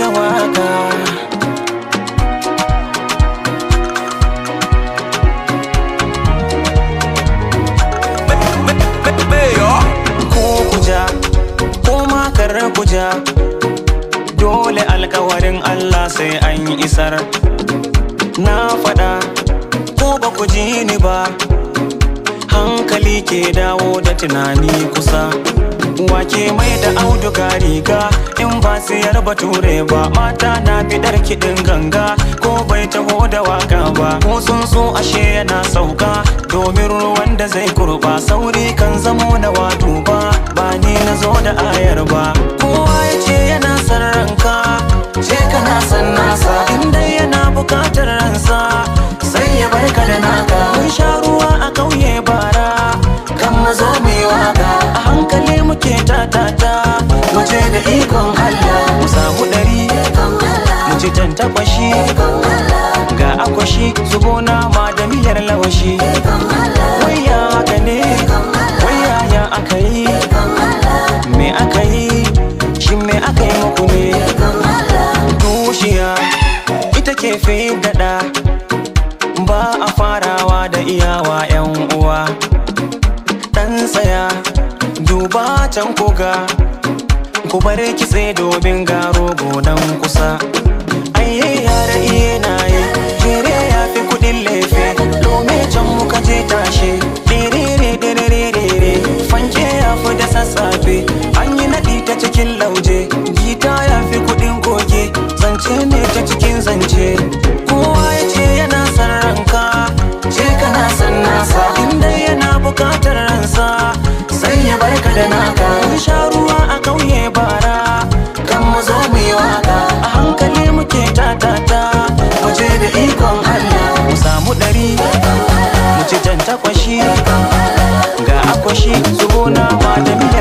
waka ko kuja ko makar kuja dole alkawarin Allah sai an isar na faɗa ko ba ku ji ni ba hankali ke dawo da tunani kusa wake mai da auduga riga in ba siyar bature ba mata na bidar kiɗin ganga ko bai taho da waka ba ko sun so ashe yana sauka domin ruwan da zai kurba sauri kan zamo na wato ba ba ni na zo da ayar ba kowa ya ce yana son ranka ce kana son nasa inda yana bukatar ransa sai ya barka da naka mun sha ruwa a kauye bara kan mazo mu yi waka a hankali muke tatata mu je da ikon Allah mu samu ɗari mu ci tantakwashi ga akwashi zubo nama da miyar lawashi waya haka ne waya ya aka yi me aka yi shi me aka yi muku ne tushiya ita ke fi daɗa ba a farawa da iyawa 'yan uwa dan tsaya duba can koga ku bar kitse domin garo gonan kusa aiye yara iye na yi jere ya fi kudin lefe dome can muka je tashe dirire dirire fanke ya fi da sassafe an yi naɗi ta cikin lauje gita ya fi kudin goge zance ne ta cikin zance kowa ya ce yana son ranka ce kana son nasa inda yana bukatar ransa sai ya barka da naka mun sha ruwa a kauye bara kan mu zo mu yi waka a hankali muke tatata mu je da ikon Allah mu samu ɗari mu ci jan takwashi ga akwashi zubo nama da miya